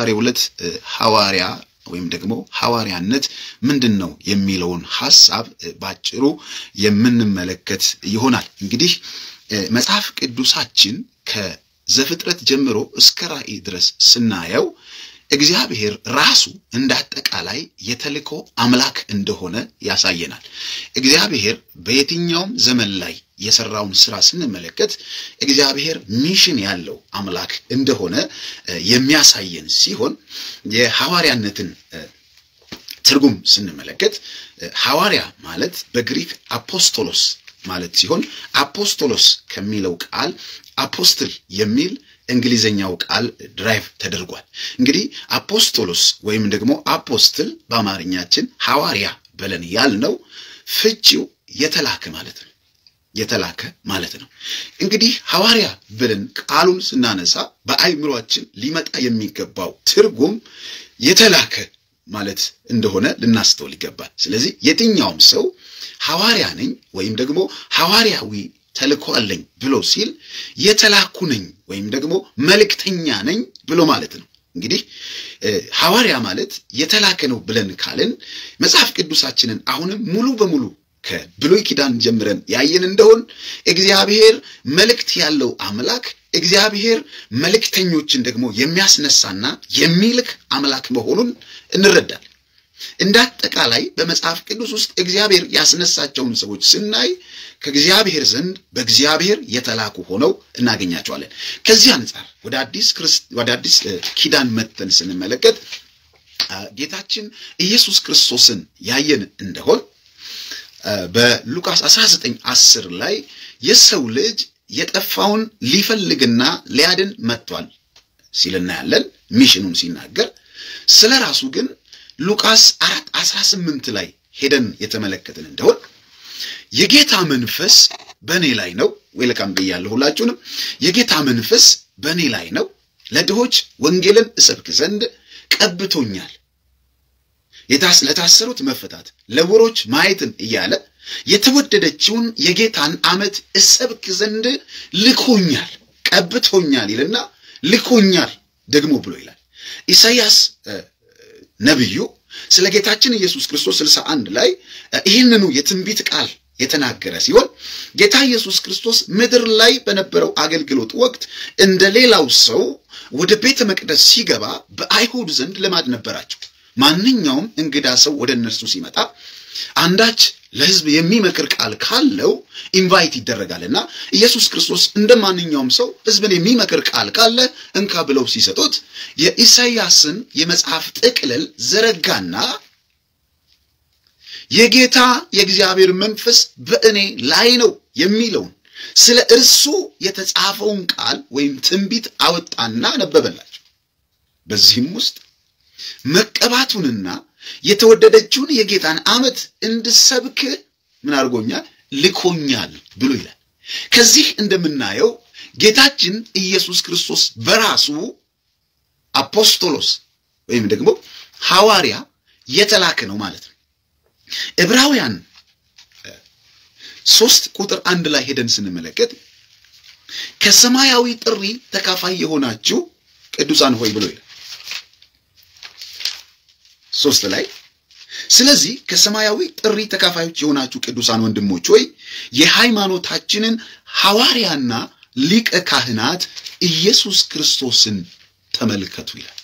በዛሬው ዕለት ሐዋርያ ወይም ደግሞ ሐዋርያነት ምንድን ነው የሚለውን ሐሳብ ባጭሩ የምንመለከት ይሆናል። እንግዲህ መጽሐፍ ቅዱሳችን ከዘፍጥረት ጀምሮ እስከ ራእይ ድረስ ስናየው እግዚአብሔር ራሱ እንደ አጠቃላይ የተልእኮ አምላክ እንደሆነ ያሳየናል። እግዚአብሔር በየትኛውም ዘመን ላይ የሰራውን ስራ ስንመለከት እግዚአብሔር ሚሽን ያለው አምላክ እንደሆነ የሚያሳየን ሲሆን የሐዋርያነትን ትርጉም ስንመለከት ሐዋርያ ማለት በግሪክ አፖስቶሎስ ማለት ሲሆን አፖስቶሎስ ከሚለው ቃል አፖስትል የሚል እንግሊዘኛው ቃል ድራይቭ ተደርጓል። እንግዲህ አፖስቶሎስ ወይም ደግሞ አፖስትል በአማርኛችን ሐዋርያ ብለን ያልነው ፍቺው የተላከ ማለት ነው። የተላከ ማለት ነው። እንግዲህ ሐዋርያ ብለን ቃሉን ስናነሳ በአይምሯችን ሊመጣ የሚገባው ትርጉም የተላከ ማለት እንደሆነ ልናስተውል ይገባል። ስለዚህ የትኛውም ሰው ሐዋርያ ነኝ ወይም ደግሞ ሐዋርያዊ ተልእኮ አለኝ ብሎ ሲል የተላኩ ነኝ ወይም ደግሞ መልእክተኛ ነኝ ብሎ ማለት ነው። እንግዲህ ሐዋርያ ማለት የተላከ ነው ብለን ካልን መጽሐፍ ቅዱሳችንን አሁንም ሙሉ በሙሉ ከብሉይ ኪዳን ጀምረን ያየን እንደሆን እግዚአብሔር መልእክት ያለው አምላክ እግዚአብሔር መልእክተኞችን ደግሞ የሚያስነሳና የሚልክ አምላክ መሆኑን እንረዳለን። እንደ አጠቃላይ በመጽሐፍ ቅዱስ ውስጥ እግዚአብሔር ያስነሳቸውን ሰዎች ስናይ ከእግዚአብሔር ዘንድ በእግዚአብሔር የተላኩ ሆነው እናገኛቸዋለን። ከዚህ አንጻር ወደ አዲስ ወደ አዲስ ኪዳን መተን ስንመለከት ጌታችን ኢየሱስ ክርስቶስን ያየን እንደሆን በሉቃስ 19 10 ላይ የሰው ልጅ የጠፋውን ሊፈልግና ሊያድን መጥቷል ሲል እናያለን። ሚሽኑን ሲናገር ስለ ራሱ ግን ሉቃስ 4 18 ላይ ሄደን የተመለከትን እንደሆን የጌታ መንፈስ በእኔ ላይ ነው። ዌልካም ብያለሁ ሁላችሁንም። የጌታ መንፈስ በእኔ ላይ ነው፣ ለድሆች ወንጌልን እሰብክ ዘንድ ቀብቶኛል ለታሰሩት መፈታት፣ ለዕውሮች ማየትን እያለ የተወደደችውን የጌታን ዓመት እሰብክ ዘንድ ልኮኛል፣ ቀብቶኛል ይልና ልኮኛል ደግሞ ብሎ ይላል። ኢሳይያስ ነቢዩ ስለ ጌታችን ኢየሱስ ክርስቶስ ስልሳ አንድ ላይ ይህንኑ የትንቢት ቃል የተናገረ ሲሆን ጌታ ኢየሱስ ክርስቶስ ምድር ላይ በነበረው አገልግሎት ወቅት እንደ ሌላው ሰው ወደ ቤተ መቅደስ ሲገባ በአይሁድ ዘንድ ልማድ ነበራቸው። ማንኛውም እንግዳ ሰው ወደ እነርሱ ሲመጣ አንዳች ለሕዝብ የሚመክር ቃል ካለው ኢንቫይት ይደረጋልና ኢየሱስ ክርስቶስ እንደ ማንኛውም ሰው ሕዝብን የሚመክር ቃል ካለ እንካ ብለው ሲሰጡት የኢሳይያስን የመጽሐፍ ጥቅልል ዘረጋና የጌታ የእግዚአብሔር መንፈስ በእኔ ላይ ነው የሚለውን ስለ እርሱ የተጻፈውን ቃል ወይም ትንቢት አወጣና ነበበላቸው። በዚህም ውስጥ መቀባቱንና የተወደደችውን የጌታን ዓመት እንድሰብክ ምን አድርጎኛል? ልኮኛል ብሎ ይላል። ከዚህ እንደምናየው ጌታችን ኢየሱስ ክርስቶስ በራሱ አፖስቶሎስ ወይም ደግሞ ሐዋርያ የተላከ ነው ማለት ነው። ዕብራውያን ሶስት ቁጥር አንድ ላይ ሄደን ስንመለከት ከሰማያዊ ጥሪ ተካፋይ የሆናችሁ ቅዱሳን ሆይ ብሎ ይላል። ሶስት ላይ ስለዚህ ከሰማያዊ ጥሪ ተካፋዮች የሆናችሁ ቅዱሳን ወንድሞች ሆይ የሃይማኖታችንን ሐዋርያና ሊቀ ካህናት ኢየሱስ ክርስቶስን ተመልከቱ ይላል።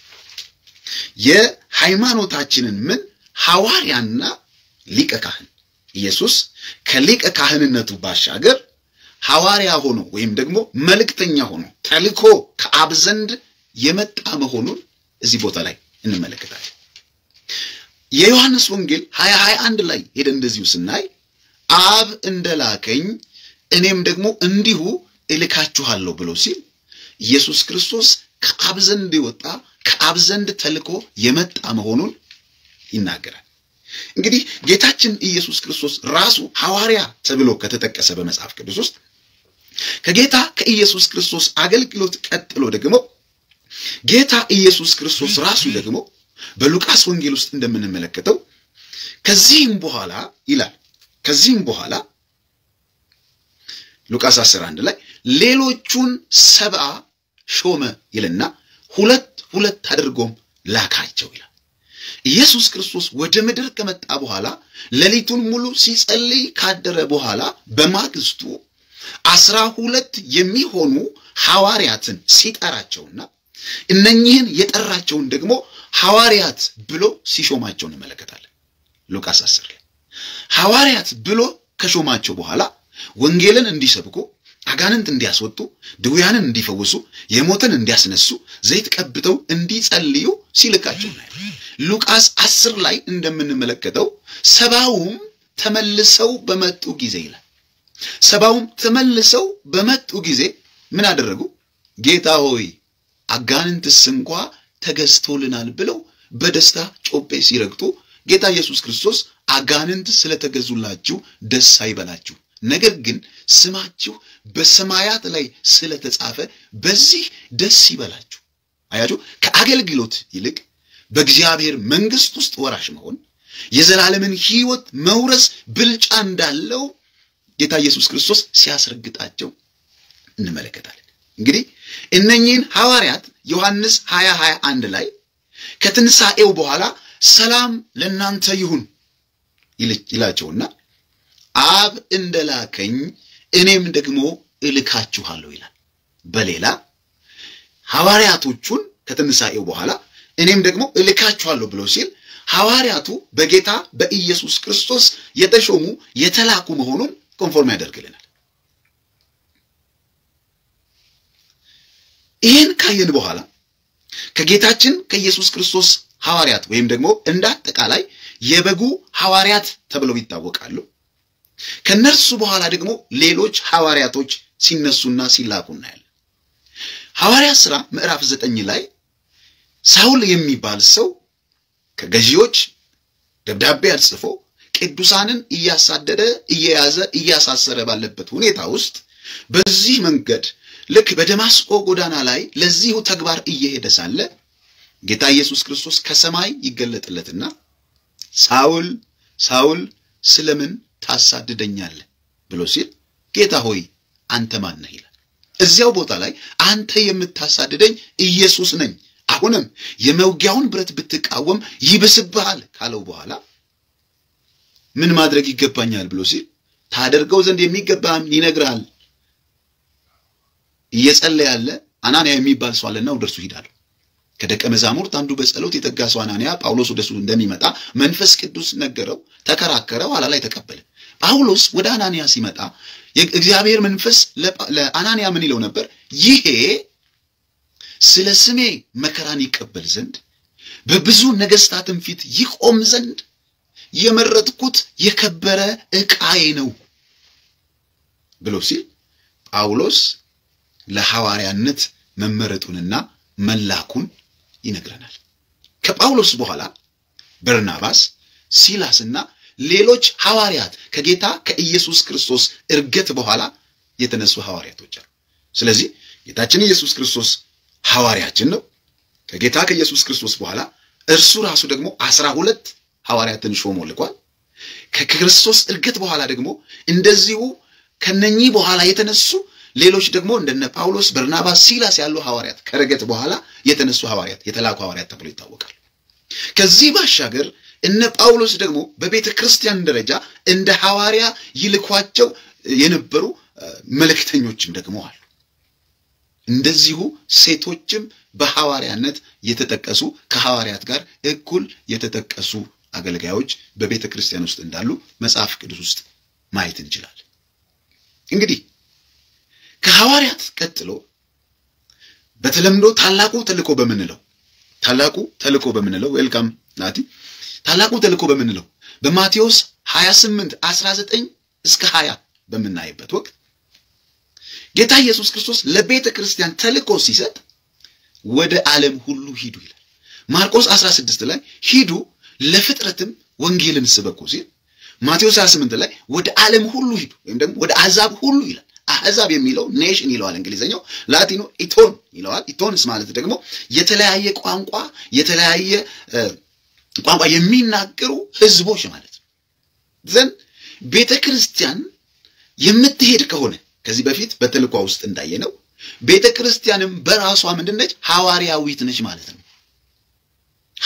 የሃይማኖታችንን ምን ሐዋርያና ሊቀ ካህን ኢየሱስ ከሊቀ ካህንነቱ ባሻገር ሐዋርያ ሆኖ ወይም ደግሞ መልእክተኛ ሆኖ ተልኮ ከአብ ዘንድ የመጣ መሆኑን እዚህ ቦታ ላይ እንመለከታለን። የዮሐንስ ወንጌል 2021 ላይ ሄደን እንደዚሁ ስናይ አብ እንደላከኝ እኔም ደግሞ እንዲሁ እልካችኋለሁ ብሎ ሲል ኢየሱስ ክርስቶስ ከአብ ዘንድ የወጣ ከአብ ዘንድ ተልኮ የመጣ መሆኑን ይናገራል። እንግዲህ ጌታችን ኢየሱስ ክርስቶስ ራሱ ሐዋርያ ተብሎ ከተጠቀሰ በመጽሐፍ ቅዱስ ውስጥ ከጌታ ከኢየሱስ ክርስቶስ አገልግሎት ቀጥሎ ደግሞ ጌታ ኢየሱስ ክርስቶስ ራሱ ደግሞ በሉቃስ ወንጌል ውስጥ እንደምንመለከተው ከዚህም በኋላ ይላል ከዚህም በኋላ ሉቃስ 11 ላይ ሌሎቹን ሰብአ ሾመ ይልና ሁለት ሁለት አድርጎም ላካቸው ይላል። ኢየሱስ ክርስቶስ ወደ ምድር ከመጣ በኋላ ሌሊቱን ሙሉ ሲጸልይ ካደረ በኋላ በማግስቱ አስራ ሁለት የሚሆኑ ሐዋርያትን ሲጠራቸውና እነኚህን የጠራቸውን ደግሞ ሐዋርያት ብሎ ሲሾማቸው እንመለከታለን። ሉቃስ 10 ላይ ሐዋርያት ብሎ ከሾማቸው በኋላ ወንጌልን እንዲሰብኩ፣ አጋንንት እንዲያስወጡ፣ ድውያንን እንዲፈውሱ፣ የሞትን እንዲያስነሱ፣ ዘይት ቀብተው እንዲጸልዩ ሲልካቸው እናያለን። ሉቃስ 10 ላይ እንደምንመለከተው ሰባውም ተመልሰው በመጡ ጊዜ ይላል። ሰባውም ተመልሰው በመጡ ጊዜ ምን አደረጉ? ጌታ ሆይ አጋንንትስ እንኳ ተገዝቶልናል ብለው በደስታ ጮቤ ሲረግጡ ጌታ ኢየሱስ ክርስቶስ አጋንንት ስለተገዙላችሁ ደስ አይበላችሁ፣ ነገር ግን ስማችሁ በሰማያት ላይ ስለተጻፈ በዚህ ደስ ይበላችሁ። አያችሁ፣ ከአገልግሎት ይልቅ በእግዚአብሔር መንግሥት ውስጥ ወራሽ መሆን የዘላለምን ሕይወት መውረስ ብልጫ እንዳለው ጌታ ኢየሱስ ክርስቶስ ሲያስረግጣቸው እንመለከታለን። እንግዲህ እነኚህን ሐዋርያት ዮሐንስ 20 21 ላይ ከትንሣኤው በኋላ ሰላም ለእናንተ ይሁን ይላቸውና አብ እንደላከኝ እኔም ደግሞ እልካችኋለሁ ይላል። በሌላ ሐዋርያቶቹን ከትንሣኤው በኋላ እኔም ደግሞ እልካችኋለሁ ብሎ ሲል ሐዋርያቱ በጌታ በኢየሱስ ክርስቶስ የተሾሙ የተላኩ መሆኑን ኮንፎርም ያደርግልናል። ይህን ካየን በኋላ ከጌታችን ከኢየሱስ ክርስቶስ ሐዋርያት ወይም ደግሞ እንደ አጠቃላይ የበጉ ሐዋርያት ተብለው ይታወቃሉ። ከነርሱ በኋላ ደግሞ ሌሎች ሐዋርያቶች ሲነሱና ሲላኩ እናያለን። ሐዋርያት ሥራ ምዕራፍ ዘጠኝ ላይ ሳውል የሚባል ሰው ከገዢዎች ደብዳቤ አጽፎ ቅዱሳንን እያሳደደ እየያዘ እያሳሰረ ባለበት ሁኔታ ውስጥ በዚህ መንገድ ልክ በደማስቆ ጎዳና ላይ ለዚሁ ተግባር እየሄደ ሳለ ጌታ ኢየሱስ ክርስቶስ ከሰማይ ይገለጥለትና ሳውል ሳውል ስለምን ታሳድደኛለህ ብሎ ሲል ጌታ ሆይ አንተ ማን ነህ ይላል። እዚያው ቦታ ላይ አንተ የምታሳድደኝ ኢየሱስ ነኝ፣ አሁንም የመውጊያውን ብረት ብትቃወም ይብስብሃል ካለው በኋላ ምን ማድረግ ይገባኛል ብሎ ሲል ታደርገው ዘንድ የሚገባህን ይነግርሃል። እየጸለየ ያለ አናንያ የሚባል ሰው አለና ወደ እርሱ ሂዳለሁ። ከደቀ መዛሙርት አንዱ በጸሎት የተጋ ሰው አናንያ ጳውሎስ ወደሱ እንደሚመጣ መንፈስ ቅዱስ ነገረው፣ ተከራከረ፣ ኋላ ላይ ተቀበለ። ጳውሎስ ወደ አናንያ ሲመጣ የእግዚአብሔር መንፈስ ለአናንያ ምን ይለው ነበር? ይሄ ስለ ስሜ መከራን ይቀበል ዘንድ በብዙ ነገሥታትም ፊት ይቆም ዘንድ የመረጥኩት የከበረ ዕቃዬ ነው ብሎ ሲል ጳውሎስ ለሐዋርያነት መመረጡንና መላኩን ይነግረናል። ከጳውሎስ በኋላ በርናባስ፣ ሲላስና ሌሎች ሐዋርያት ከጌታ ከኢየሱስ ክርስቶስ እርገት በኋላ የተነሱ ሐዋርያቶች አሉ። ስለዚህ ጌታችን ኢየሱስ ክርስቶስ ሐዋርያችን ነው። ከጌታ ከኢየሱስ ክርስቶስ በኋላ እርሱ ራሱ ደግሞ አስራ ሁለት ሐዋርያትን ሾሞ ልኳል። ከክርስቶስ እርገት በኋላ ደግሞ እንደዚሁ ከነኚህ በኋላ የተነሱ ሌሎች ደግሞ እንደነ ጳውሎስ፣ በርናባስ፣ ሲላስ ያሉ ሐዋርያት ከረገት በኋላ የተነሱ ሐዋርያት የተላኩ ሐዋርያት ተብሎ ይታወቃሉ። ከዚህ ባሻገር እነ ጳውሎስ ደግሞ በቤተ ክርስቲያን ደረጃ እንደ ሐዋርያ ይልኳቸው የነበሩ መልእክተኞችም ደግሞ አሉ። እንደዚሁ ሴቶችም በሐዋርያነት የተጠቀሱ ከሐዋርያት ጋር እኩል የተጠቀሱ አገልጋዮች በቤተ ክርስቲያን ውስጥ እንዳሉ መጽሐፍ ቅዱስ ውስጥ ማየት እንችላለን። እንግዲህ ከሐዋርያት ቀጥሎ በተለምዶ ታላቁ ተልእኮ በምንለው ታላቁ ተልእኮ በምንለው ዌልካም ናቲ ታላቁ ተልእኮ በምንለው በማቴዎስ 28 19 እስከ 20 በምናይበት ወቅት ጌታ ኢየሱስ ክርስቶስ ለቤተ ክርስቲያን ተልእኮ ሲሰጥ ወደ ዓለም ሁሉ ሂዱ ይላል። ማርቆስ 16 ላይ ሂዱ ለፍጥረትም ወንጌልን ስበኩ ሲል ማቴዎስ 28 ላይ ወደ ዓለም ሁሉ ሂዱ ወይም ደግሞ ወደ አሕዛብ ሁሉ ይላል። አሕዛብ የሚለው ኔሽን ይለዋል እንግሊዝኛው፣ ላቲኖ ኢቶን ይለዋል። ኢቶንስ ማለት ደግሞ የተለያየ ቋንቋ የተለያየ ቋንቋ የሚናገሩ ህዝቦች ማለት ነው። ዘንድ ቤተ ክርስቲያን የምትሄድ ከሆነ ከዚህ በፊት በተልኳ ውስጥ እንዳየነው ቤተ ክርስቲያንም በራሷ ምንድን ነች? ሐዋርያዊት ነች ማለት ነው።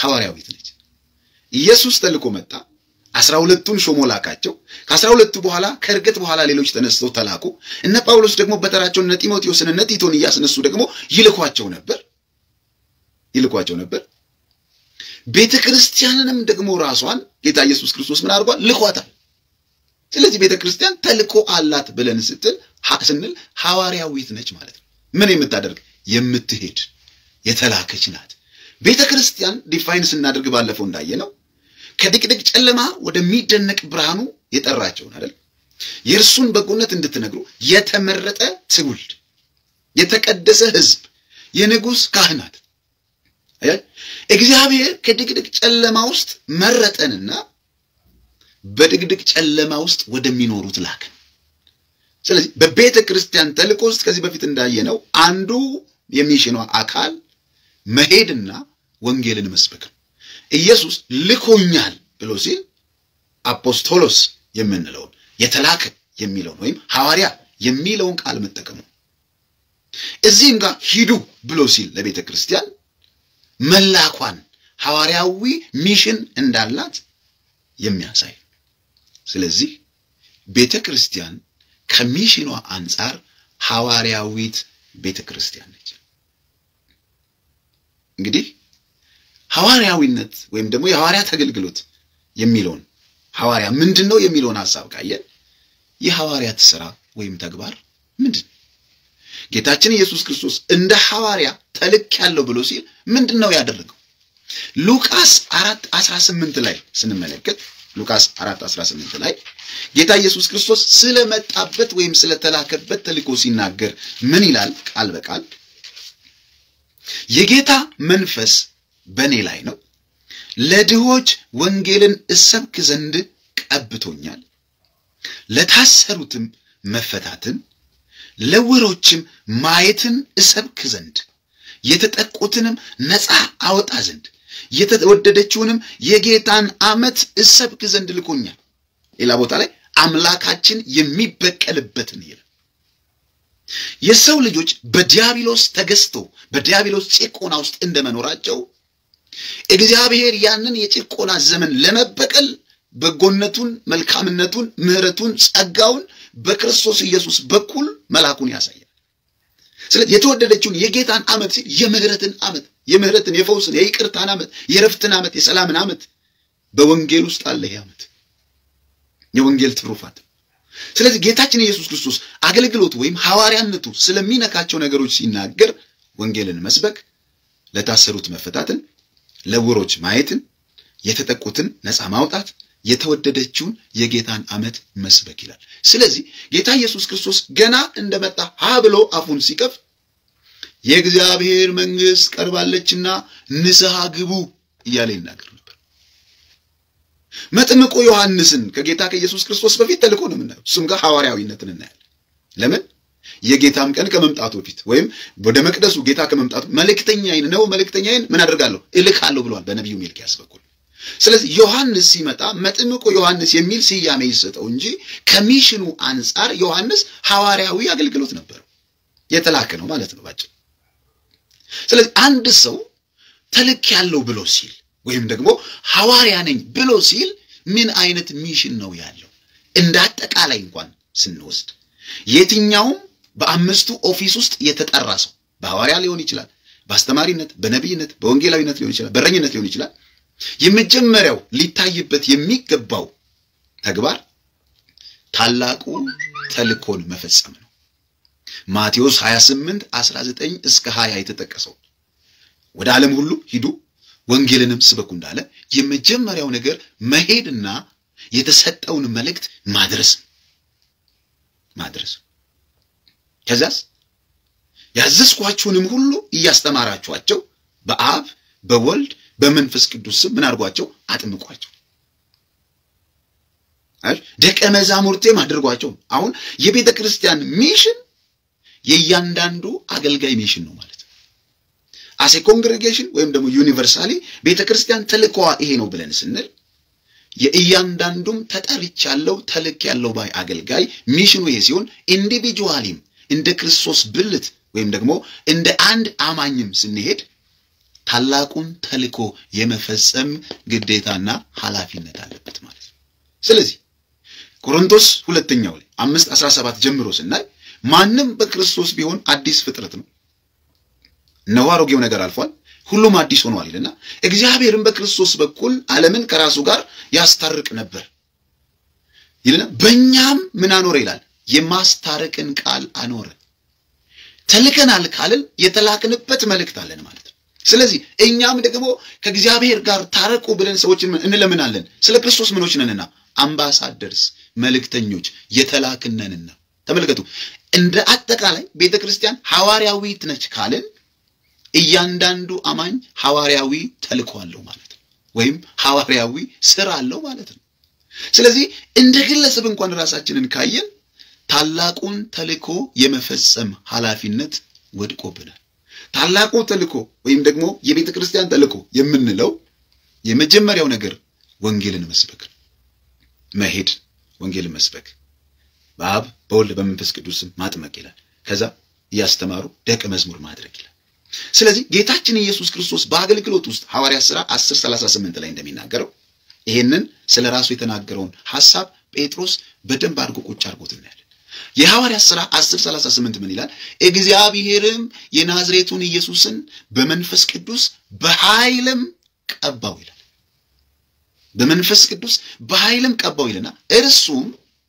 ሐዋርያዊት ነች። ኢየሱስ ተልኮ መጣ። አስራ ሁለቱን ሾሞ ላካቸው። ከአስራ ሁለቱ በኋላ ከእርገት በኋላ ሌሎች ተነስተው ተላኩ። እነ ጳውሎስ ደግሞ በተራቸው እነ ጢሞቴዎስን እነ ቲቶን እያስነሱ ደግሞ ይልኳቸው ነበር ይልኳቸው ነበር። ቤተ ክርስቲያንንም ደግሞ ራሷን ጌታ ኢየሱስ ክርስቶስ ምን አድርጓል? ልኳታል። ስለዚህ ቤተ ክርስቲያን ተልኮ አላት ብለን ስትል ስንል ሐዋርያዊት ነች ማለት ነው። ምን የምታደርግ የምትሄድ የተላከች ናት። ቤተ ክርስቲያን ዲፋይን ስናደርግ ባለፈው እንዳየ ነው ከድቅድቅ ጨለማ ወደሚደነቅ ብርሃኑ የጠራቸውን አይደል? የእርሱን በጎነት እንድትነግሩ የተመረጠ ትውልድ፣ የተቀደሰ ሕዝብ፣ የንጉሥ ካህናት። እግዚአብሔር ከድቅድቅ ጨለማ ውስጥ መረጠንና በድቅድቅ ጨለማ ውስጥ ወደሚኖሩት ላከን። ስለዚህ በቤተ ክርስቲያን ተልእኮ ውስጥ ከዚህ በፊት እንዳየነው አንዱ የሚሽኗ አካል መሄድና ወንጌልን መስበክ ነው። ኢየሱስ ልኮኛል ብሎ ሲል አፖስቶሎስ የምንለውን የተላከ የሚለውን ወይም ሐዋርያ የሚለውን ቃል መጠቀሙ፣ እዚህም ጋር ሂዱ ብሎ ሲል ለቤተ ክርስቲያን መላኳን ሐዋርያዊ ሚሽን እንዳላት የሚያሳይ ስለዚህ ቤተ ክርስቲያን ከሚሽኗ አንጻር ሐዋርያዊት ቤተ ክርስቲያን ነች። እንግዲህ ሐዋርያዊነት ወይም ደግሞ የሐዋርያት አገልግሎት የሚለውን ሐዋርያ ምንድን ነው የሚለውን ሐሳብ ካየን የሐዋርያት ሥራ ወይም ተግባር ምንድን ነው? ጌታችን ኢየሱስ ክርስቶስ እንደ ሐዋርያ ተልክ ያለው ብሎ ሲል ምንድን ነው ያደረገው? ሉቃስ አራት አስራ ስምንት ላይ ስንመለከት ሉቃስ አራት አስራ ስምንት ላይ ጌታ ኢየሱስ ክርስቶስ ስለመጣበት ወይም ስለተላከበት ተልእኮ ሲናገር ምን ይላል? ቃል በቃል የጌታ መንፈስ በእኔ ላይ ነው፣ ለድሆች ወንጌልን እሰብክ ዘንድ ቀብቶኛል፣ ለታሰሩትም መፈታትን፣ ለዕውሮችም ማየትን እሰብክ ዘንድ፣ የተጠቁትንም ነፃ አወጣ ዘንድ፣ የተወደደችውንም የጌታን ዓመት እሰብክ ዘንድ ልኮኛል። ሌላ ቦታ ላይ አምላካችን የሚበቀልበትን ይላል። የሰው ልጆች በዲያብሎስ ተገዝቶ በዲያብሎስ ጭቆና ውስጥ እንደመኖራቸው እግዚአብሔር ያንን የጭቆና ዘመን ለመበቀል በጎነቱን፣ መልካምነቱን፣ ምሕረቱን፣ ጸጋውን በክርስቶስ ኢየሱስ በኩል መላኩን ያሳያል። ስለዚህ የተወደደችውን የጌታን ዓመት ሲል የምህረትን ዓመት የምህረትን፣ የፈውስን፣ የይቅርታን ዓመት፣ የረፍትን ዓመት፣ የሰላምን ዓመት በወንጌል ውስጥ አለ። ይህ ዓመት የወንጌል ትሩፋት ስለዚህ ጌታችን ኢየሱስ ክርስቶስ አገልግሎቱ ወይም ሐዋርያነቱ ስለሚነካቸው ነገሮች ሲናገር ወንጌልን መስበክ፣ ለታሰሩት መፈታትን፣ ለዕውሮች ማየትን፣ የተጠቁትን ነፃ ማውጣት፣ የተወደደችውን የጌታን ዓመት መስበክ ይላል። ስለዚህ ጌታ ኢየሱስ ክርስቶስ ገና እንደመጣ ሀ ብሎ አፉን ሲከፍት የእግዚአብሔር መንግሥት ቀርባለችና ንስሐ ግቡ እያለ ይናገር ነበር። መጥምቁ ዮሐንስን ከጌታ ከኢየሱስ ክርስቶስ በፊት ተልኮ ነው የምናየው። እሱም ጋር ሐዋርያዊነትን እናያለን። ለምን? የጌታም ቀን ከመምጣቱ በፊት ወይም ወደ መቅደሱ ጌታ ከመምጣቱ መልእክተኛዬን ነው መልእክተኛዬን ምን አደርጋለሁ እልካለሁ ብሏል በነቢዩ ሚልክያስ በኩል። ስለዚህ ዮሐንስ ሲመጣ መጥምቁ ዮሐንስ የሚል ስያሜ ይሰጠው እንጂ ከሚሽኑ አንጻር ዮሐንስ ሐዋርያዊ አገልግሎት ነበረው፣ የተላከ ነው ማለት ነው ባጭሩ። ስለዚህ አንድ ሰው ተልክ ያለው ብሎ ሲል ወይም ደግሞ ሐዋርያ ነኝ ብሎ ሲል ምን አይነት ሚሽን ነው ያለው? እንደ አጠቃላይ እንኳን ስንወስድ የትኛውም በአምስቱ ኦፊስ ውስጥ የተጠራ ሰው በሐዋርያ ሊሆን ይችላል፣ በአስተማሪነት፣ በነቢይነት፣ በወንጌላዊነት ሊሆን ይችላል፣ በረኝነት ሊሆን ይችላል። የመጀመሪያው ሊታይበት የሚገባው ተግባር ታላቁ ተልኮን መፈጸም ነው። ማቴዎስ 28 19 እስከ 20 የተጠቀሰው ወደ ዓለም ሁሉ ሂዱ ወንጌልንም ስበኩ እንዳለ የመጀመሪያው ነገር መሄድና የተሰጠውን መልእክት ማድረስ ማድረስ። ከዛስ ያዘዝኳችሁንም ሁሉ እያስተማራችኋቸው በአብ በወልድ በመንፈስ ቅዱስ ስም ምን አድርጓቸው? አጥምቋቸው፣ ደቀ መዛሙርቴም አድርጓቸው። አሁን የቤተ ክርስቲያን ሚሽን የእያንዳንዱ አገልጋይ ሚሽን ነው ማለት ነው። አሴ ኮንግሬጌሽን ወይም ደግሞ ዩኒቨርሳሊ ቤተ ክርስቲያን ተልእኮዋ ይሄ ነው ብለን ስንል የእያንዳንዱም ተጠርቻለሁ ተልክ ያለው ባይ አገልጋይ ሚሽኑ ይሄ ሲሆን ኢንዲቪጁዋሊም እንደ ክርስቶስ ብልት ወይም ደግሞ እንደ አንድ አማኝም ስንሄድ ታላቁን ተልእኮ የመፈጸም ግዴታና ኃላፊነት አለበት ማለት ነው። ስለዚህ ቆሮንቶስ ሁለተኛው ላይ አምስት አስራ ሰባት ጀምሮ ስናይ ማንም በክርስቶስ ቢሆን አዲስ ፍጥረት ነው፣ እነሆ አሮጌው ነገር አልፏል፣ ሁሉም አዲስ ሆኗል ይልና እግዚአብሔርን በክርስቶስ በኩል ዓለምን ከራሱ ጋር ያስታርቅ ነበር ይልና በእኛም ምን አኖረ ይላል የማስታረቅን ቃል አኖረ። ተልከናል ካልን የተላክንበት መልእክት አለን ማለት ነው። ስለዚህ እኛም ደግሞ ከእግዚአብሔር ጋር ታረቁ ብለን ሰዎችን እንለምናለን። ስለ ክርስቶስ ምኖች ነንና አምባሳደርስ መልእክተኞች የተላክነንና። ተመልከቱ፣ እንደ አጠቃላይ ቤተ ክርስቲያን ሐዋርያዊት ነች ካልን እያንዳንዱ አማኝ ሐዋርያዊ ተልእኮ አለው ማለት ነው፣ ወይም ሐዋርያዊ ስራ አለው ማለት ነው። ስለዚህ እንደ ግለሰብ እንኳን ራሳችንን ካየን ታላቁን ተልእኮ የመፈጸም ኃላፊነት ወድቆብናል። ታላቁ ተልእኮ ወይም ደግሞ የቤተ ክርስቲያን ተልእኮ የምንለው የመጀመሪያው ነገር ወንጌልን መስበክ ነው። መሄድ፣ ወንጌልን መስበክ፣ በአብ በወልድ በመንፈስ ቅዱስም ማጥመቅ ይላል። ከዛ እያስተማሩ ደቀ መዝሙር ማድረግ ይላል። ስለዚህ ጌታችን ኢየሱስ ክርስቶስ በአገልግሎት ውስጥ ሐዋርያት ሥራ 10 38 ላይ እንደሚናገረው ይሄንን ስለ ራሱ የተናገረውን ሐሳብ ጴጥሮስ በደንብ አድርጎ ቁጭ አድርጎት እናያለን። የሐዋርያት ሥራ 10 38 ምን ይላል? እግዚአብሔርም የናዝሬቱን ኢየሱስን በመንፈስ ቅዱስ በኃይልም ቀባው ይላል። በመንፈስ ቅዱስ በኃይልም ቀባው ይልና እርሱም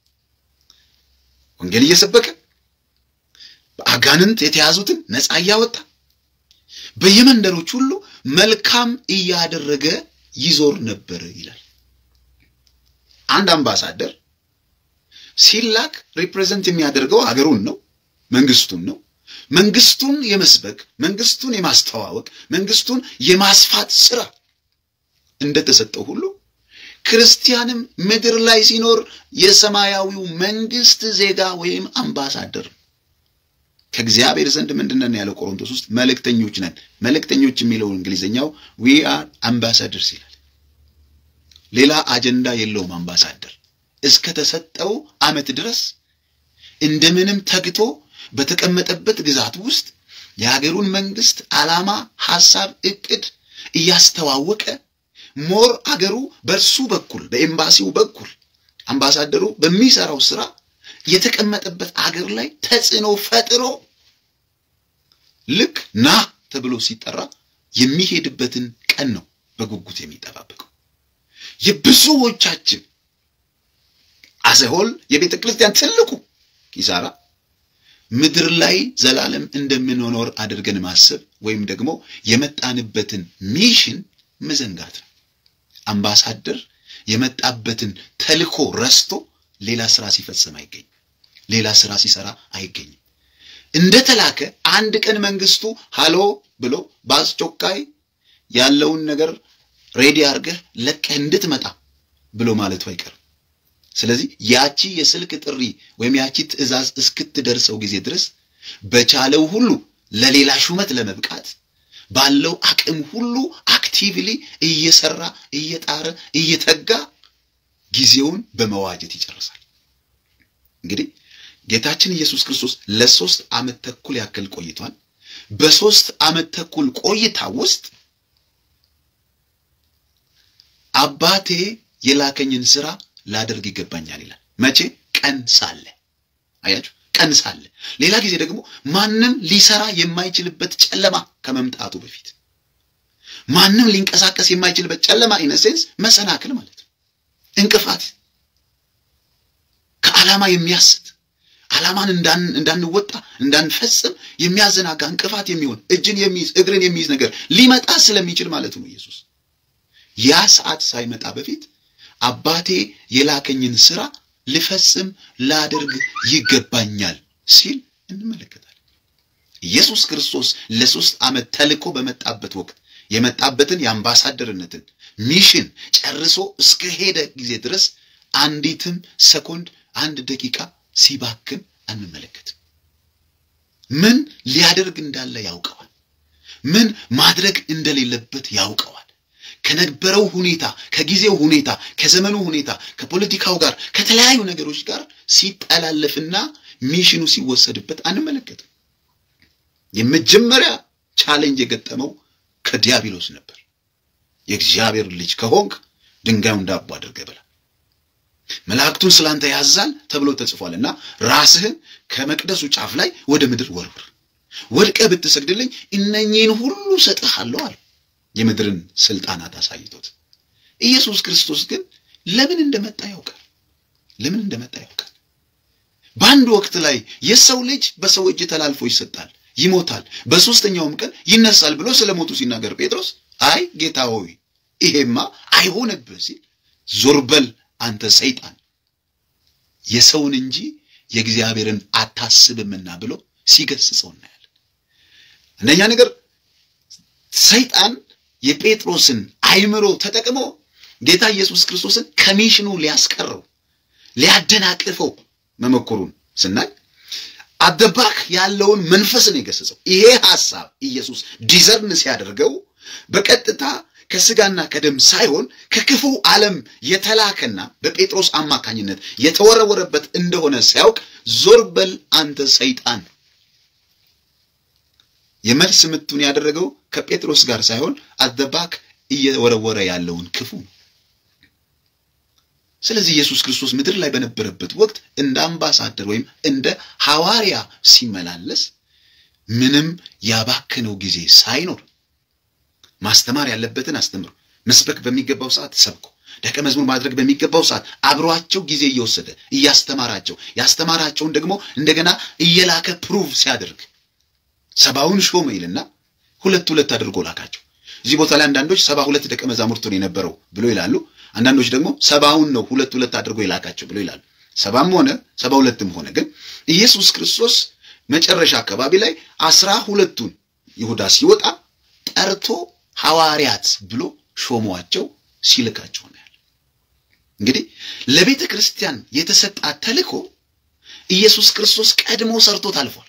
ወንጌል እየሰበከ በአጋንንት የተያዙትን ነፃ እያወጣ በየመንደሮች ሁሉ መልካም እያደረገ ይዞር ነበር ይላል። አንድ አምባሳደር ሲላክ ሪፕሬዘንት የሚያደርገው አገሩን ነው፣ መንግስቱን ነው። መንግስቱን የመስበክ መንግስቱን የማስተዋወቅ መንግስቱን የማስፋት ስራ እንደተሰጠው ሁሉ ክርስቲያንም ምድር ላይ ሲኖር የሰማያዊው መንግስት ዜጋ ወይም አምባሳደር ከእግዚአብሔር ዘንድ ምንድን ነን ያለው ቆሮንቶስ ውስጥ መልእክተኞች ነን። መልእክተኞች የሚለው እንግሊዝኛው ዊ አር አምባሳደርስ ይላል። ሌላ አጀንዳ የለውም። አምባሳደር እስከ ተሰጠው ዓመት ድረስ እንደምንም ተግቶ በተቀመጠበት ግዛት ውስጥ የሀገሩን መንግስት ዓላማ፣ ሐሳብ፣ እቅድ እያስተዋወቀ ሞር አገሩ በእርሱ በኩል በኤምባሲው በኩል አምባሳደሩ በሚሰራው ስራ የተቀመጠበት አገር ላይ ተጽዕኖ ፈጥሮ ልክ ና ተብሎ ሲጠራ የሚሄድበትን ቀን ነው በጉጉት የሚጠባበቀው። የብዙዎቻችን አዘሆል የቤተ ክርስቲያን ትልቁ ኪሳራ ምድር ላይ ዘላለም እንደምንኖር አድርገን ማሰብ ወይም ደግሞ የመጣንበትን ሚሽን መዘንጋት ነው። አምባሳደር የመጣበትን ተልኮ ረስቶ ሌላ ስራ ሲፈጽም አይገኝም። ሌላ ስራ ሲሰራ አይገኝም። እንደተላከ አንድ ቀን መንግስቱ ሃሎ ብሎ በአስቸኳይ ያለውን ነገር ሬዲ አድርገህ ለቀህ እንድትመጣ ብሎ ማለቱ አይቀርም። ስለዚህ ያቺ የስልክ ጥሪ ወይም ያቺ ትዕዛዝ እስክትደርሰው ጊዜ ድረስ በቻለው ሁሉ ለሌላ ሹመት ለመብቃት ባለው አቅም ሁሉ አክቲቭሊ እየሰራ እየጣረ እየተጋ ጊዜውን በመዋጀት ይጨርሳል። እንግዲህ ጌታችን ኢየሱስ ክርስቶስ ለሶስት ዓመት ተኩል ያክል ቆይቷል። በሶስት ዓመት ተኩል ቆይታ ውስጥ አባቴ የላከኝን ስራ ላደርግ ይገባኛል ይላል። መቼ? ቀን ሳለ። አያችሁ፣ ቀን ሳለ። ሌላ ጊዜ ደግሞ ማንም ሊሰራ የማይችልበት ጨለማ ከመምጣቱ በፊት ማንም ሊንቀሳቀስ የማይችልበት ጨለማ ኢነሴንስ መሰናክል ማለት ነው። እንቅፋት ከዓላማ የሚያስት ዓላማን እንዳንወጣ እንዳንፈጽም የሚያዘናጋ እንቅፋት የሚሆን እጅን የሚይዝ እግርን የሚይዝ ነገር ሊመጣ ስለሚችል ማለት ነው። ኢየሱስ ያ ሰዓት ሳይመጣ በፊት አባቴ የላከኝን ስራ ልፈጽም ላደርግ ይገባኛል ሲል እንመለከታለን። ኢየሱስ ክርስቶስ ለሶስት ዓመት ተልኮ በመጣበት ወቅት የመጣበትን የአምባሳደርነትን ሚሽን ጨርሶ እስከ ሄደ ጊዜ ድረስ አንዲትም ሰኮንድ አንድ ደቂቃ ሲባክን አንመለከትም። ምን ሊያደርግ እንዳለ ያውቀዋል። ምን ማድረግ እንደሌለበት ያውቀዋል። ከነበረው ሁኔታ፣ ከጊዜው ሁኔታ፣ ከዘመኑ ሁኔታ፣ ከፖለቲካው ጋር ከተለያዩ ነገሮች ጋር ሲጠላለፍና ሚሽኑ ሲወሰድበት አንመለከትም። የመጀመሪያ ቻሌንጅ የገጠመው ከዲያብሎስ ነበር። የእግዚአብሔር ልጅ ከሆንክ ድንጋዩን ዳቦ አድርገህ ብላ፣ መላእክቱን ስላንተ ያዛል ተብሎ ተጽፏልና ራስህን ከመቅደሱ ጫፍ ላይ ወደ ምድር ወርውር፣ ወድቀህ ብትሰግድልኝ እነኚህን ሁሉ ሰጥሃለሁ አለ። የምድርን ስልጣናት አሳይቶት ኢየሱስ ክርስቶስ ግን ለምን እንደመጣ ያውቃል። ለምን እንደመጣ ያውቃል። በአንድ ወቅት ላይ የሰው ልጅ በሰው እጅ ተላልፎ ይሰጣል፣ ይሞታል፣ በሦስተኛውም ቀን ይነሳል ብሎ ስለ ሞቱ ሲናገር ጴጥሮስ አይ ጌታ ሆይ ይሄማ አይሆንብህ ሲል ዞር በል አንተ ሰይጣን የሰውን እንጂ የእግዚአብሔርን አታስብምና ብሎ ሲገስጸው እናያለን። አንደኛ ነገር ሰይጣን የጴጥሮስን አይምሮ ተጠቅሞ ጌታ ኢየሱስ ክርስቶስን ከሚሽኑ ሊያስቀረው ሊያደናቅፈው መሞከሩን ስናይ አደባክ ያለውን መንፈስን የገሰጸው ይሄ ሐሳብ ኢየሱስ ዲዘርን ሲያደርገው በቀጥታ ከስጋና ከደም ሳይሆን ከክፉ ዓለም የተላከና በጴጥሮስ አማካኝነት የተወረወረበት እንደሆነ ሲያውቅ ዞር በል አንተ ሰይጣን የመልስ ምቱን ያደረገው ከጴጥሮስ ጋር ሳይሆን አደባክ እየወረወረ ያለውን ክፉ ነው። ስለዚህ ኢየሱስ ክርስቶስ ምድር ላይ በነበረበት ወቅት እንደ አምባሳደር ወይም እንደ ሐዋርያ ሲመላለስ ምንም ያባከነው ጊዜ ሳይኖር ማስተማር ያለበትን አስተምሮ፣ መስበክ በሚገባው ሰዓት ሰብኮ፣ ደቀ መዝሙር ማድረግ በሚገባው ሰዓት አብሯቸው ጊዜ እየወሰደ እያስተማራቸው ያስተማራቸውን ደግሞ እንደገና እየላከ ፕሩቭ ሲያደርግ ሰባውን ሾመ ይልና ሁለት ሁለት አድርጎ ላካቸው። እዚህ ቦታ ላይ አንዳንዶች ሰባ ሁለት ደቀ መዛሙርቱን የነበረው ብሎ ይላሉ። አንዳንዶች ደግሞ ሰባውን ነው ሁለት ሁለት አድርጎ የላካቸው ብሎ ይላሉ። ሰባም ሆነ ሰባ ሁለትም ሆነ ግን ኢየሱስ ክርስቶስ መጨረሻ አካባቢ ላይ አስራ ሁለቱን ይሁዳ ሲወጣ ጠርቶ ሐዋርያት ብሎ ሾሟቸው ሲልካቸው ነው ያለ። እንግዲህ ለቤተ ክርስቲያን የተሰጣት ተልእኮ ኢየሱስ ክርስቶስ ቀድሞ ሰርቶት አልፏል።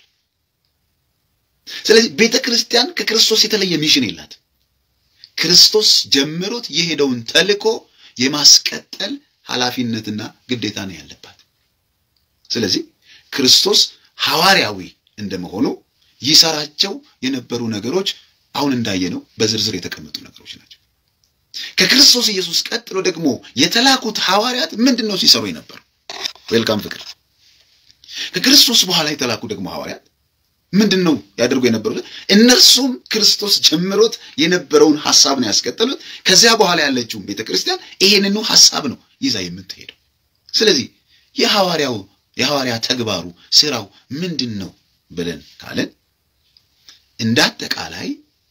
ስለዚህ ቤተ ክርስቲያን ከክርስቶስ የተለየ ሚሽን የላት። ክርስቶስ ጀምሮት የሄደውን ተልእኮ የማስቀጠል ኃላፊነትና ግዴታ ነው ያለባት። ስለዚህ ክርስቶስ ሐዋርያዊ እንደመሆኑ ይሰራቸው የነበሩ ነገሮች አሁን እንዳየነው በዝርዝር የተቀመጡ ነገሮች ናቸው። ከክርስቶስ ኢየሱስ ቀጥሎ ደግሞ የተላኩት ሐዋርያት ምንድን ነው ሲሰሩ የነበሩ? ዌልካም ፍቅር። ከክርስቶስ በኋላ የተላኩ ደግሞ ሐዋርያት ምንድን ነው ያደርጉ የነበሩት? እነርሱም ክርስቶስ ጀምሮት የነበረውን ሐሳብ ነው ያስቀጠሉት። ከዚያ በኋላ ያለችውን ቤተ ክርስቲያን ይሄንኑ ሐሳብ ነው ይዛ የምትሄደው። ስለዚህ የሐዋርያው የሐዋርያ ተግባሩ ስራው ምንድን ነው ብለን ካለን እንደ አጠቃላይ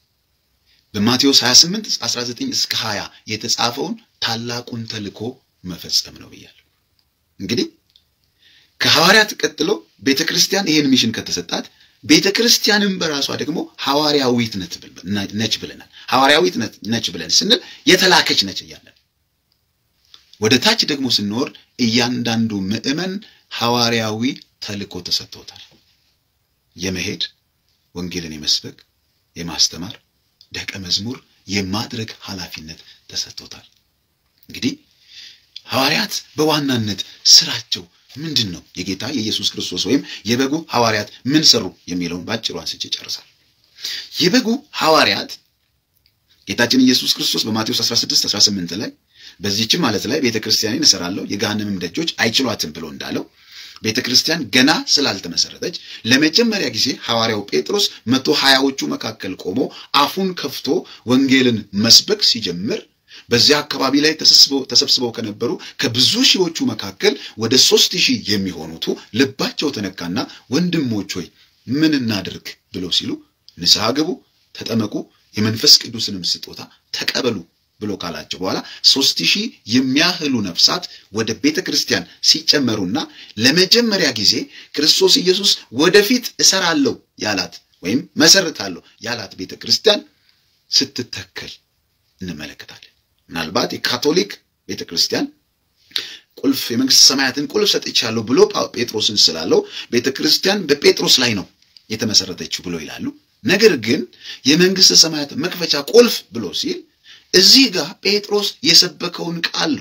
በማቴዎስ 28 19 እስከ 20 የተጻፈውን ታላቁን ተልእኮ መፈጸም ነው ብያለሁ። እንግዲህ ከሐዋርያት ቀጥሎ ቤተ ክርስቲያን ይሄን ሚሽን ከተሰጣት ቤተ ክርስቲያንም በራሷ ደግሞ ሐዋርያዊት ነች ብለናል። ሐዋርያዊት ነች ብለን ስንል የተላከች ነች እያለን ወደ ታች ደግሞ ስንወርድ እያንዳንዱ ምዕመን ሐዋርያዊ ተልእኮ ተሰጥቶታል። የመሄድ ወንጌልን የመስበክ የማስተማር ደቀ መዝሙር የማድረግ ኃላፊነት ተሰጥቶታል። እንግዲህ ሐዋርያት በዋናነት ስራቸው ምንድን ነው? የጌታ የኢየሱስ ክርስቶስ ወይም የበጉ ሐዋርያት ምን ሰሩ የሚለውን በአጭሩ አንስቼ ጨርሳል። የበጉ ሐዋርያት ጌታችን ኢየሱስ ክርስቶስ በማቴዎስ 16 18 ላይ በዚህችም ማለት ላይ ቤተ ክርስቲያንን እሰራለሁ የገሃነምም ደጆች አይችሏትም ብሎ እንዳለው ቤተ ክርስቲያን ገና ስላልተመሰረተች ለመጀመሪያ ጊዜ ሐዋርያው ጴጥሮስ መቶ ሀያዎቹ መካከል ቆሞ አፉን ከፍቶ ወንጌልን መስበክ ሲጀምር በዚያ አካባቢ ላይ ተሰብስበው ከነበሩ ከብዙ ሺዎቹ መካከል ወደ ሶስት ሺህ የሚሆኑቱ ልባቸው ተነካና ወንድሞች ሆይ ምን እናድርግ ብለው ሲሉ ንስሐ ግቡ፣ ተጠመቁ፣ የመንፈስ ቅዱስንም ስጦታ ተቀበሉ ብሎ ካላቸው በኋላ ሶስት ሺህ የሚያህሉ ነፍሳት ወደ ቤተ ክርስቲያን ሲጨመሩና ለመጀመሪያ ጊዜ ክርስቶስ ኢየሱስ ወደፊት እሰራለሁ ያላት ወይም መሰረታለሁ ያላት ቤተ ክርስቲያን ስትተከል እንመለከታለን። ምናልባት የካቶሊክ ቤተ ክርስቲያን ቁልፍ የመንግስት ሰማያትን ቁልፍ ሰጥቻለሁ ብሎ ጴጥሮስን ስላለው ቤተ ክርስቲያን በጴጥሮስ ላይ ነው የተመሰረተችው ብሎ ይላሉ። ነገር ግን የመንግስት ሰማያት መክፈቻ ቁልፍ ብሎ ሲል እዚህ ጋር ጴጥሮስ የሰበከውን ቃል ነው